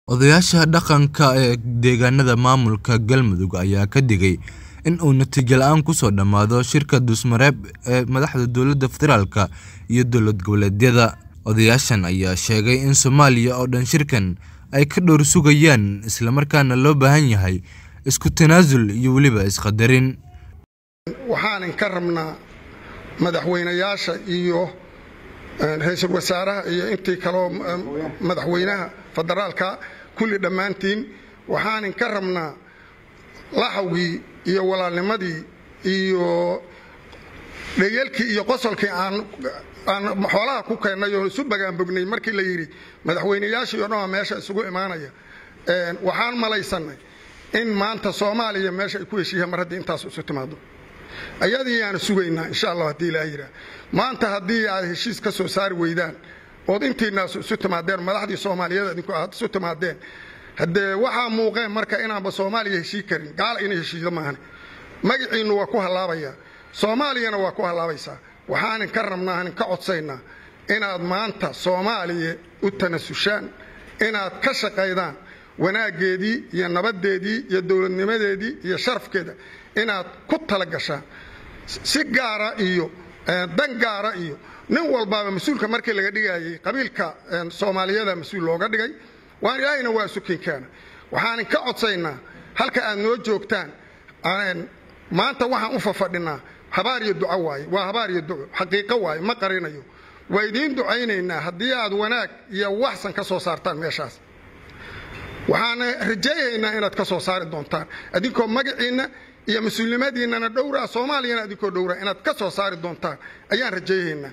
Odayaasha dhaqanka ee deegaanada maamulka Galmudug ayaa ka digay in uu natiijo la'aan ku soo dhammaado shirka dulsmareeb ee madaxda dowladda federaalka iyo dowlad goboleedyada. Odayaashan ayaa sheegay in Soomaaliya oo dhan shirkan ay ka dhowr sugayaan isla markaana loo baahan yahay isku tanaasul iyo weliba is-qaddarin. waxaanan ka rabnaa madaxweynayaasha iyo ra-iisul wasaaraha iyo intii kaloo madaxweynaha federaalka kulli dhammaantiin waxaanan ka rabnaa laxawgii iyo walaalnimadii iyo dhayalkii iyo qosolkii aan aan xoolaha ku keennay oo isu bagaanbognay markii la yidhi madaxweynayaashii oo dhan waa meesha isugu imaanaya waxaan malaysanay in maanta soomaaliya meesha ay ku heshiiyaan mar haddii intaas isu timaado ayadii aan sugaynaa insha allah haddii ilaa yidhaah maanta haddii aad heshiis ka soo saari weydaan ood intiinaas isu timaadeen madaxdii soomaaliyeed idinku aad isu timaadeen haddee waxaa muuqeen marka inaanba soomaaliya heshii karin gaala inay heshiido maahane magaciinnu waa ku hallaabayaa soomaaliyana waa ku hallaabaysaa waxaanan ka rabnaa aanan ka codsaynaa inaad maanta soomaaliya u tanasushaan inaad ka shaqaydaan wanaaggeedii iyo nabaddeedii iyo dowladnimadeedii iyo sharafkeeda inaad ku tala gashaan si gaara iyo dan gaara iyo nin walbaaba mas-uulka markii laga dhigayay qabiilka soomaaliyada mas-uul looga dhigay waan ilaahayna waa sukinkaana waxaanan ka codsaynaa halka aad noo joogtaan maanta waxaan u fafadhinaa habaar iyo duco waaye waa habaar iyo duco xaqiiqo waaye ma qarinayo waa idiin ducaynaynaa haddii aad wanaag iyo waxsan ka soo saartaan meeshaas waxaana rajeeyaynaa inaad ka soo saari doontaan adinkoo magaciinna iyo mas-uulnimadiinnana dhowraa soomaaliyana adinkoo dhowraa inaad ka soo saari doontaan ayaan rajeeyaynaa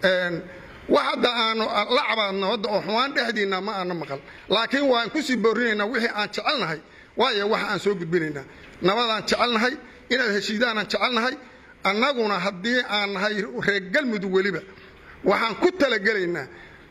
wax hadda aanu la cabaadno hadda oo xumaan dhexdiinna ma aana maqal laakiin waan kusii boorinaynaa wixii aan jecelnahay waayo waxa aan soo gudbinaynaa nabadaan jecelnahay inaad heshiidaanaan jecelnahay annaguna haddii aan nahay reer galmudug weliba waxaan ku talagelaynaa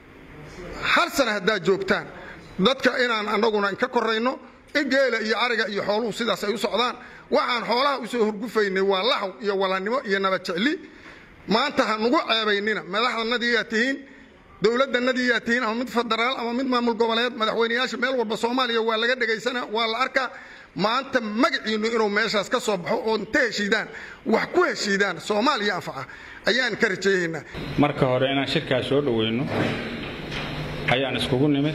hal sana haddaad joogtaan dadka inaan annaguna inka korayno in geela iyo ariga iyo xooluhu sidaas ay u socdaan waxaan xoolaha usoo horgufaynay waa laxw iyo walaalnimo iyo nabadjecli maanta ha nugu ceebaynina madaxdanadiyaa tihiin dowladdanadiyaa tihiin ama mid federaal ama mid maamul goboleed madaxweynayaasha meel walba soomaaliya waa laga dhegaysana waa la arkaa maanta magaciinnu inuu meeshaas ka soo baxo oo inta heshiidaan wax ku heshiidaan soomaaliya anfaca ayaan ka rajeeyaynaa marka hore inaan shirkaas soo dhoweyno ayaan iskugu nimid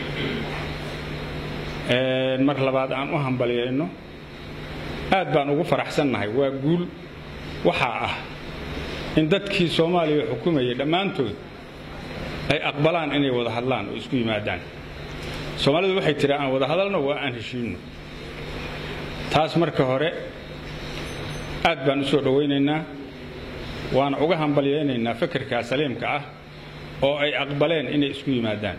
mar labaad aan u hambalyayno aad baan ugu faraxsannahay waa guul waxaa ah in dadkii soomaaliya xukumayay dhammaantood ay aqbalaan inay wada hadlaan oo isku yimaadaan soomaalidu waxay tihi aan wada hadalno waa aan heshiinno taas marka hore aad baan u soo dhowaynaynaa waana uga hambalyaynaynaa fikirkaa saliimka ah oo ay aqbaleen inay isku yimaadaan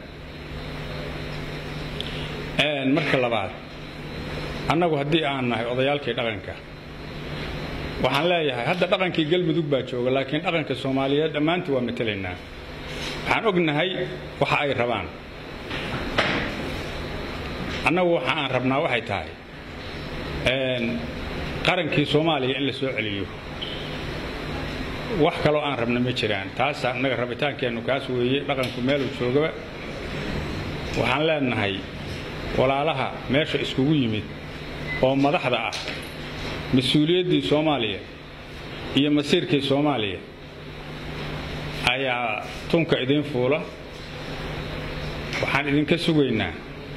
marka labaad annagu haddii aan nahay odayaalkii dhaqanka waxaan leeyahay hadda dhaqankii galmudug baa jooga laakiin dhaqanka soomaaliyeed dhammaantii waa matelaynaa waxaan ognahay waxa ay rabaan annagu waxa aan rabnaa waxay tahay qarankii soomaaliya in la soo celiyo wax kaloo aan rabna ma jiraan taasa annaga rabitaankeennu kaas weeye dhaqanku meeluu joogaba waxaan leenahay walaalaha meesha iskugu yimid oo madaxda ah mas-uuliyaddii soomaaliya iyo masiirkii soomaaliya ayaa tunka idiin fuula waxaan idinka sugaynaa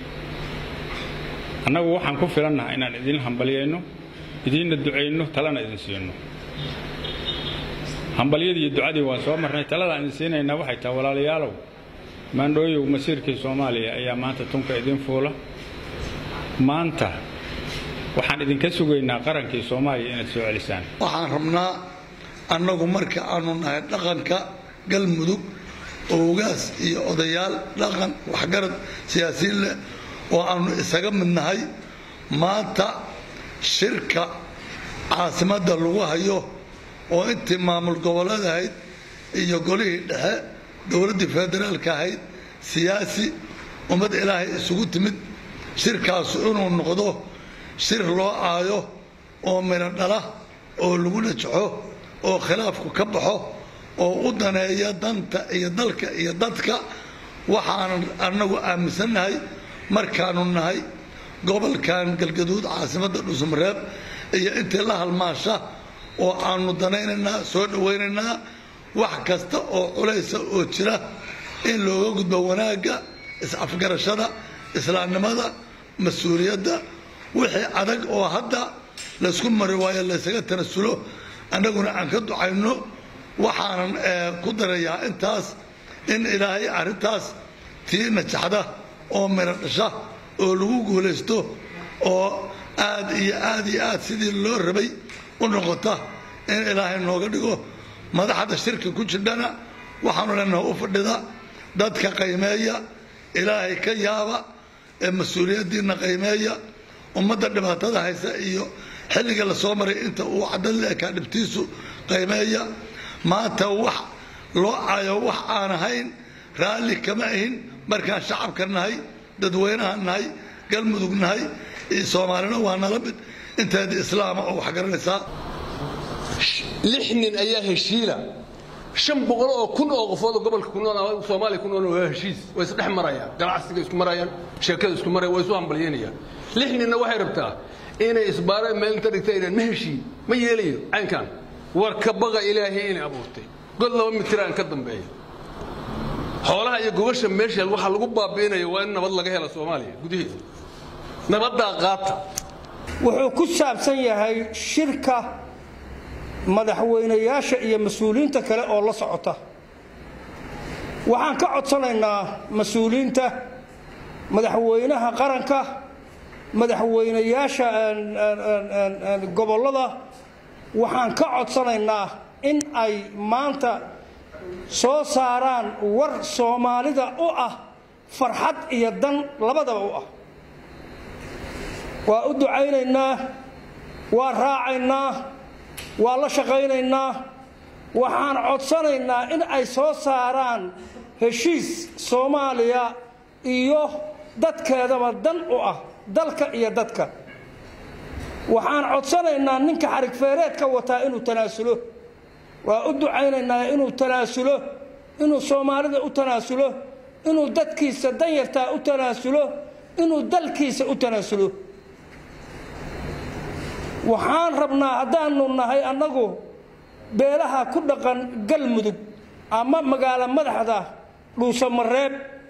annagu waxaan ku filannaha inaan idiin hambalyayno idiinna ducayno talana idin siino hambalyadii iyo ducadii waan soo marnay taladaan idin siinaynaa waxay tahay walaalayaalow maandhooyow masiirkii soomaaliya ayaa maanta tunka idiin fuula maanta waxaan idinka sugaynaa qarankii soomaaliya inaad soo celisaan waxaan rabnaa annagu marka aanu nahay dhaqanka galmudug oogaas iyo odayaal dhaqan waxgarad siyaasiyiin leh oo aanu isaga mid nahay maanta shirka caasimadda lagu hayo oo intii maamul goboleed ahayd iyo golihii dhexe dowladdii federaalka ahayd siyaasi ummad ilaahay isugu timid shirkaasu inuu noqdo shir loo aayo oo midho dhala oo lagu najaxo oo khilaafku ka baxo oo u daneeya danta iyo dalka iyo dadka waxaanan annagu aaminsannahay markaanu nahay gobolkan galgaduud caasimadda dhuusamareeb iyo intii la halmaasha oo aanu danaynaynaa soo dhawaynaynaa wax kasta oo culaysa oo jira in looga gudbo wanaagga is-afgarashada islaamnimada mas-uuliyadda wixii adag oo hadda laysku mari waayo laysaga tanasulo annaguna aan ka ducayno waxaanan ku darayaa intaas in ilaahay arrintaas tii najaxda oo miro dhasha oo lagu guulaysto oo aad iyo aad iyo aad sidii loo rabay u noqota in ilaahay nooga dhigo madaxda shirka ku jidhana waxaanu leenaha u fadhida dadka qaymeeya ilaahay ka yaaba ee mas-uuliyaddiinna qaymeeya ummadda dhibaatada haysa iyo xilliga la soo maray inta uu caddan leekaa dhibtiisu qaymeeya maanta wax loo cayo wax aan ahayn raalli kama ahin markaan shacabka nahay dadweynaha nahay galmudug nahay iyo soomaalina waa nala mid inteeda islaama oo wax garanaysaa lix nin ayaa heshiila shan boqol oo kun oo qofood oo gobolka ku nool soomaaliya ku nool waa heshiis way isdhex marayaan ganacsiga isku marayaan sheekada isku marayaan way isu hambalyeynayaan lix ninna waxay rabtaa inay isbaara meel inta dhigta inaan ma heshiin ma yeelayo caynkan war ka baqa ilaahay inay abuurtay god laba mitiraan ka dambeeya xoolaha iyo gobasha meesha waxaa lagu baabi'inaya waa in nabad laga hela soomaaliya gudaheeda nabaddaa qaata wuxuu ku saabsan yahay shirka madaxweynayaasha iyo mas-uuliyiinta kale oo la socota waxaan ka codsanaynaa mas-uuliyiinta madaxweynaha qaranka madaxweynayaasha gobollada waxaan ka codsanaynaa in ay maanta soo saaraan war soomaalida u ah farxad iyo dan labadaba u ah waa u ducaynaynaa waa raacaynaa waa la shaqaynaynaa waxaan codsanaynaa in ay soo saaraan heshiis soomaaliya iyo dadkeedaba dan u ah dalka iyo dadka waxaan codsanaynaa ninka xarigfeereedka wataa inuu tanaasulo waa u ducaynaynaa inuu tanaasulo inuu soomaalida u tanaasulo inuu dadkiisa danyartaa u tanaasulo inuu dalkiisa u tanaasulo waxaan rabnaa haddaanu nahay annagu beelaha ku dhaqan galmudug ama magaalo madaxda dhuusamareeb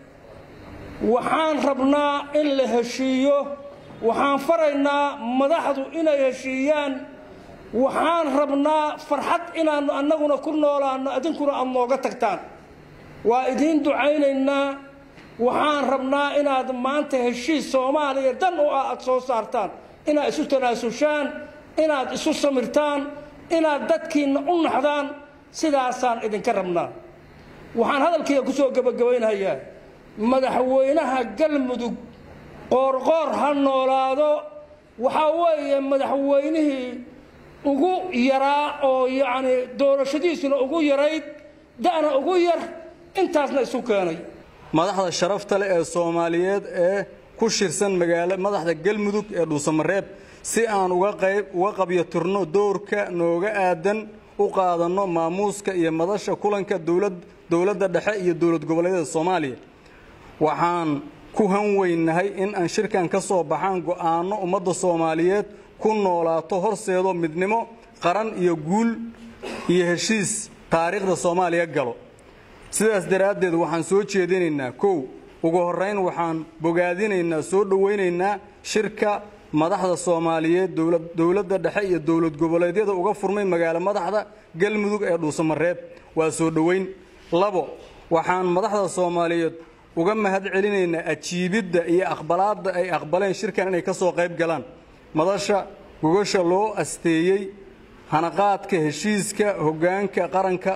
waxaan rabnaa in la heshiiyo waxaan faraynaa madaxdu inay heshiiyaan waxaan rabnaa farxad inaannu annaguna ku noolaanno idinkuna aad nooga tagtaan waa idiin ducaynaynaa waxaan rabnaa inaad maanta heshiis soomaaliya dan u ah aad soo saartaan inaad isu tanaasushaan inaad isu samirtaan inaad dadkiinna u naxdaan sidaasaan idinka rabnaa waxaan hadalkayga ku soo gebagabaynhayaa madaxweynaha galmudug qoorqoor ha noolaado waxaa weeye madaxweynihii ugu yaraa oo yacni doorashadiisuna ugu yarayd da'na ugu yar intaasna isu keenay madaxda sharafta leh ee soomaaliyeed ee ku shirsan magaalo madaxda galmudug ee dhuusamareeb si aan uga qayb uga qabyatirno doorka nooga aadan u qaadanno maamuuska iyo madasha kulanka dowlad dowladda dhexe iyo dowlad goboleedyada soomaaliya waxaan ku hanweynahay in aan shirkan ka soo baxaan go'aanno ummadda soomaaliyeed ku noolaato horseedo midnimo qaran iyo guul iyo heshiis taariikhda soomaaliya galo sidaas daraaddeed waxaan soo jeedinaynaa kow ugu horrayn waxaan bogaadinaynaa soo dhowaynaynaa shirka madaxda soomaaliyeed dowladda dhexe iyo dowlad goboleedyada uga furmay magaalo madaxda galmudug ee dhuusamareeb waa soo dhowayn labo waxaan madaxda soomaaliyeed uga mahad celinaynaa ajiibidda iyo aqbalaadda ay aqbaleen shirkan inay ka soo qayb galaan madasha gogasha loo asteeyey hanaqaadka heshiiska hoggaanka qaranka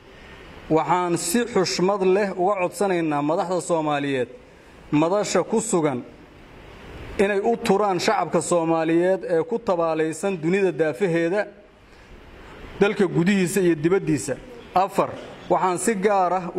waxaan si xushmad leh uga codsanaynaa madaxda soomaaliyeed madasha ku sugan inay u turaan shacabka soomaaliyeed ee ku tabaalaysan dunida daafaheeda dalka gudihiisa iyo dibaddiisa afar waxaan si gaar ah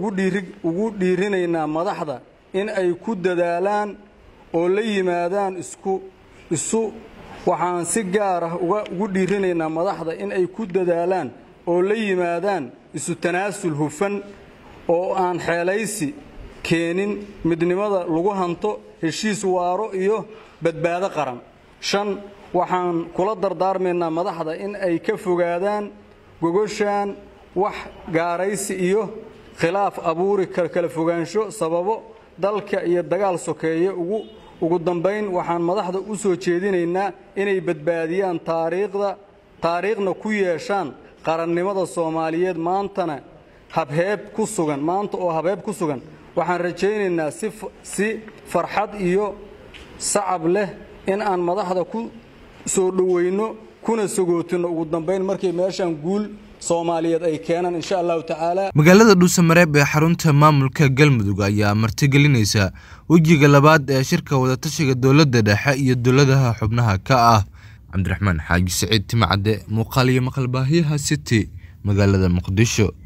ugu dhiirinaynaa madaxda in ay ku dadaalaan oo la yimaadaan isku isu waxaan si gaar ah ugu dhiirinaynaa madaxda in ay ku dadaalaan oo la yimaadaan isu tanaasul hufan oo aan xeelaysi keenin midnimada lagu hanto heshiis waaro iyo badbaado qaran shan waxaan kula dardaarmaynaa madaxda in ay ka fogaadaan gogoshaan wax gaaraysi iyo khilaaf abuuri kala fogaansho sababo dalka iyo dagaal sokeeye ugu ugu dambayn waxaan madaxda u soo jeedinaynaa inay badbaadiyaan taariikhda taariikhna ku yeeshaan qarannimada soomaaliyeed maantana habheeb ku sugan maanta oo habheeb ku sugan waxaan rajaynaynaa si farxad iyo sacab leh in aan madaxda ku soo dhoweyno kuna sagootinno ugu dambayn markay meeshaan guul soomaaliyeed ay keenaan insha allahu tacaala magaalada dhuusamareeb ee xarunta maamulka galmudug ayaa martigelinaysa wejiga labaad ee shirka wadatashiga dowladda dhexe iyo dowladaha xubnaha ka ah cabdiraxmaan xaaji saciid timacadde muuqaal iyo maqalbaahiyaha city magaalada muqdisho